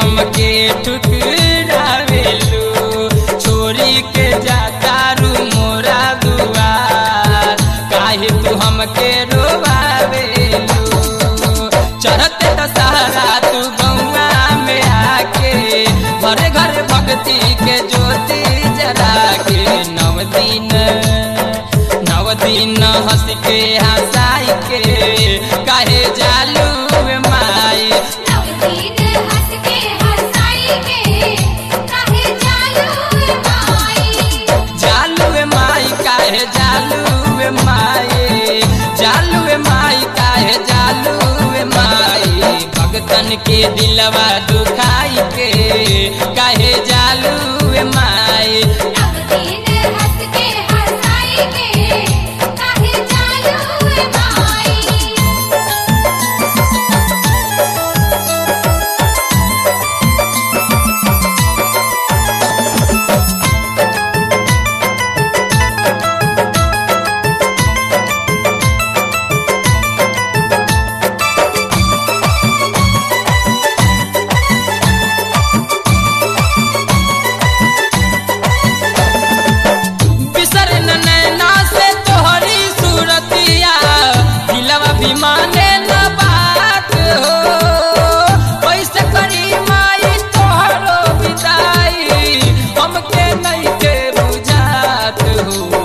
हमके ठुकरावेलू छोरी के जातारू मोरा दुआर काहे तू हमके रोवावेलू चढ़ते दशहरा तू गौआ में आके घरे घरे भक्ति के ज्योति जरा के नव दिन नव दिन हंस के हंसाई के काहे जालू माई नवदीन हंस के हंसाई के काहे जालू माई जालू माई काहे जालू माई जालू माई काहे जालू माई भगतन के दिलवा दुखाई के काहे जालू माई नवदीन हंस के हंसाई के काहे जालू माई बिसर न नैना से तोहरी सूरतिया दिलवा भी माने न बात हो पैसे करी माई तोहरो विदाई हमके नहीं के बुझात हो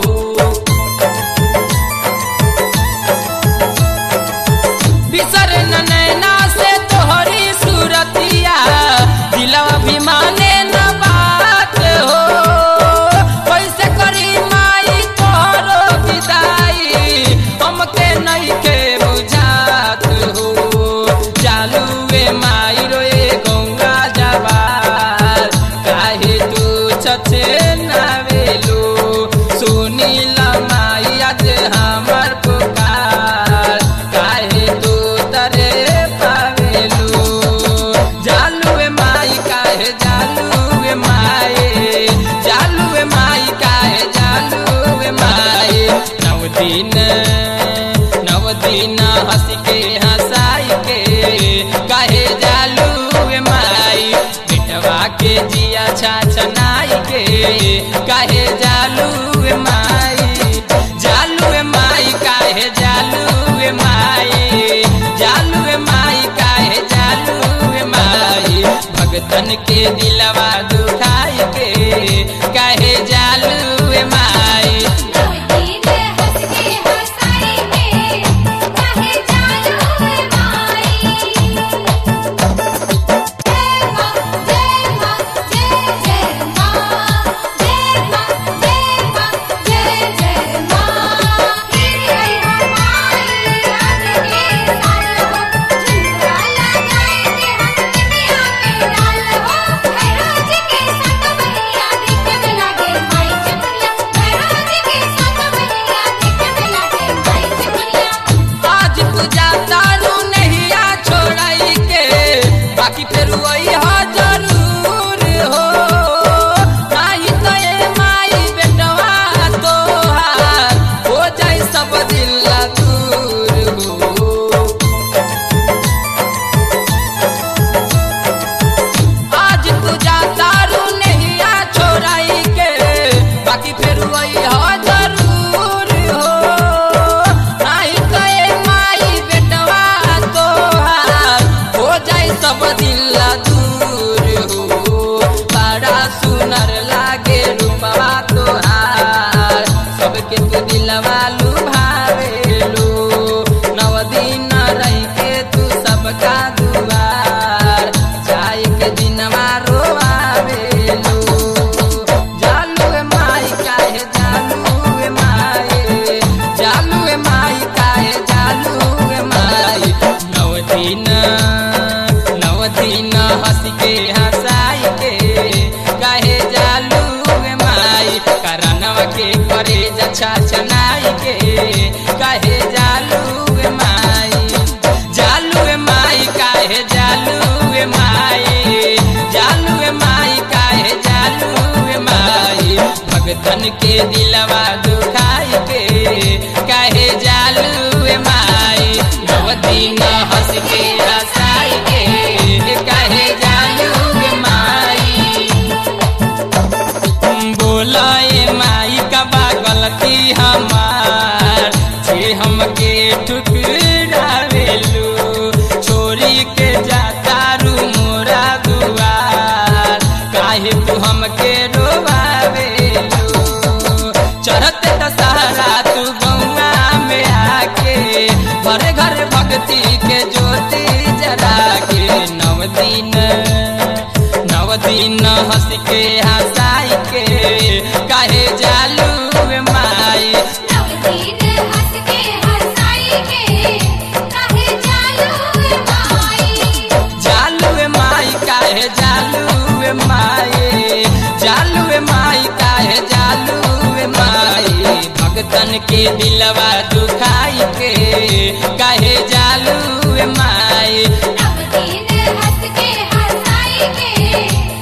बिसर न नैना से तोहरी सूरतिया दिलवा भी माने न बात हो कैसे करी माई तोहरो विदाई हमके नहीं के बुझात हो चालू वे माई रोए गंगा जवार काहे तू छछे नावेलो सुनील माई आज हमर पुकार काहे तू तरे पावेलो जालू माई काहे जालू माई जालू माई काहे जालू माई नव दिन नव दिन हंस के हंसाई के काहे जालू माई बेटवा के जिया छाछनाई के काहे जालू माई जालू माई काहे जालू माई जालू माई काहे जालू माई भगतन के दिलवा दुखाई के काहे जालू माई नवदीन हंस के हंसाई के काहे जालू माई जय मां जय मां जय जय मां जय मां जय मां जय जय मां तेरी आई हमारी रात के साल हो झुमरा लगाए के हम दुनिया पे डाल हो भैरव जी के संग बनिया देखे में लागे माई चपलिया भैरव जी के संग बनिया देखे में लागे माई चपलिया आज पूजा तारू नहीं आ छोड़ाई के बाकी फिर वही हो जरूर हो नहीं तो ये माई बेटवा तोहार हो जाए सब दिल दूर हो आज पूजा तारू नहीं आ छोड़ाई के बाकी फिर वही हो जरूर हो नहीं तो ये माई बेटवा तोहार हो जाए सब दिल दूर हो बड़ा सुनर लागे रूपवा तोहार सबके तू दिलवा लुभावेलो नव दिन रह के तू सबका दुआर जाए के दिनवा रोआवेलो जालू माई काहे जालू माई जालू माई काहे जालू माई नव दिन नव दिन हंस के हंसाई के काहे जालू माई करनवा के करे जछा चनाई के काहे जालू माई जालू माई काहे जालू माई जालू माई काहे जालू माई भगतन के दिलवा दुखाई के काहे जालू माई नव दिन हंस के हंसाई के काहे जालू काहे तू हमके रोवावेलू चढ़ते दशहरा तू गौआ में आके घरे घर भक्ति के ज्योति जरा के नव दिन नव दिन हंस के हंसाई के काहे जालू माई नवदीन हंस के हंसाई के काहे जालू माई जालू माई काहे जालू माई जालू माई काहे जालू माई भगतन के दिलवा दुखाई के काहे जालू माई नवदीन हंस के हंसाई के